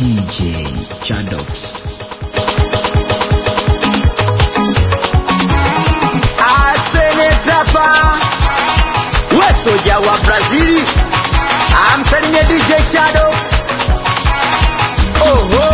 DJ Chadox. asenetapa we soja wa brazili amsalimie dj shado oho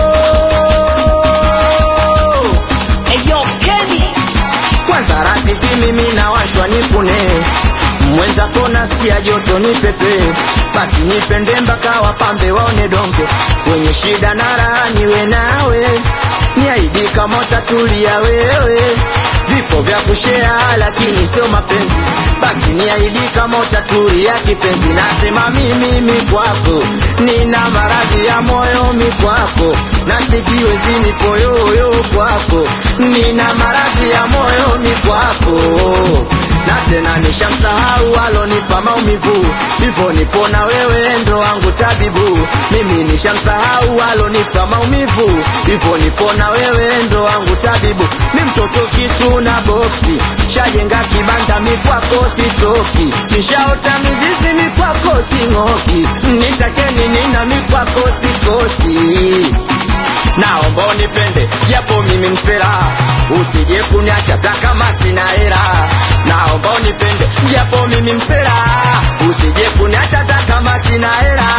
Eyo Kenny kwanza rafiki mimi nawashwa nipune mwenzako nasikia joto ni pepe basi nipende mpaka wapambe waone donge kwenye shida na raha niwe nawe niaidi kama utatulia wewe vipo vya kushea lakini sio mapenzi basi niaidi kama utatulia kipenzi nasema mimi mi kwako nina maradhi ya moyo mi kwako na sijiwezi nipoyoyo kwako nina maradhi ya moyo mi kwako na tena nishamsahau alonipa maumivu hivyo nipona wewe ndo wangu tabibu mimi nishamsahau alonipa maumivu hivyo nipona wewe ndo wangu tabibu mi mtoto kitu na boksi shajenga kibanda mikwako sitoki nishaota mizizi mikwako sing'oki nitakeni nina mikwako sikosi naomba unipende japo mimi msela usije kuniacha hata kama sina hela naomba unipende japo mimi msela usije kuniacha hata kama sina hela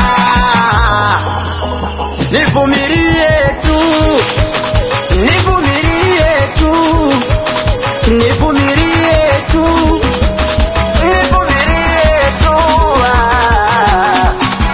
nivumilie tu nivumilie tu nivumilie tu nivumilie tu ah.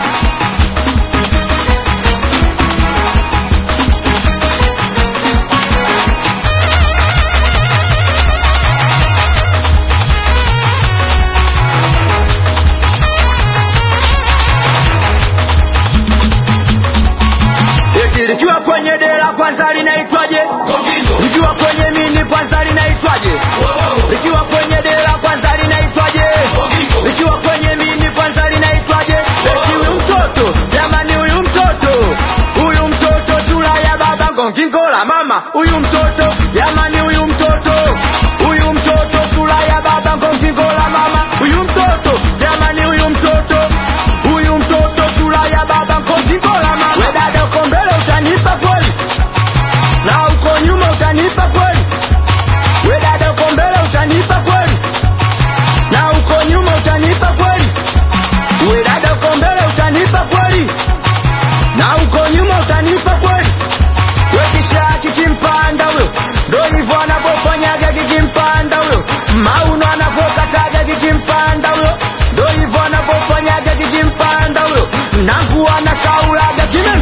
eti likiwa kwenye dera kwanza linaitwaje likiwa kwenye mini kwanza linaitwaje likiwa kwenye dera kwanza linaitwaje likiwa kwenye mini kwanza linaitwaje eti huyu mtoto jamani huyu mtoto huyu mtoto sura ya baba ngongingo la mama huyu mtoto jamani huyu mtoto huyu mtoto sura ya baba ngongingo la mama huyu mtoto jamani huyu mtoto huyu mtoto sura ya baba ngongingo la mama we dada uko mbele utanipa kweli na uko nyuma utanipa kweli we dada uko mbele utanipa kweli na uko nyuma utanipa kweli we dada uko mbele utanipa kweli na uko nyuma utanipa kweli we kisha kikimpanda huyo ndo hivyo anavyofanyaga kikimpanda huyo mauno anavyokataga kikimpanda huyo ndo hivyo anavyofanyaga kikimpanda huyo nakuwa na saulaga kime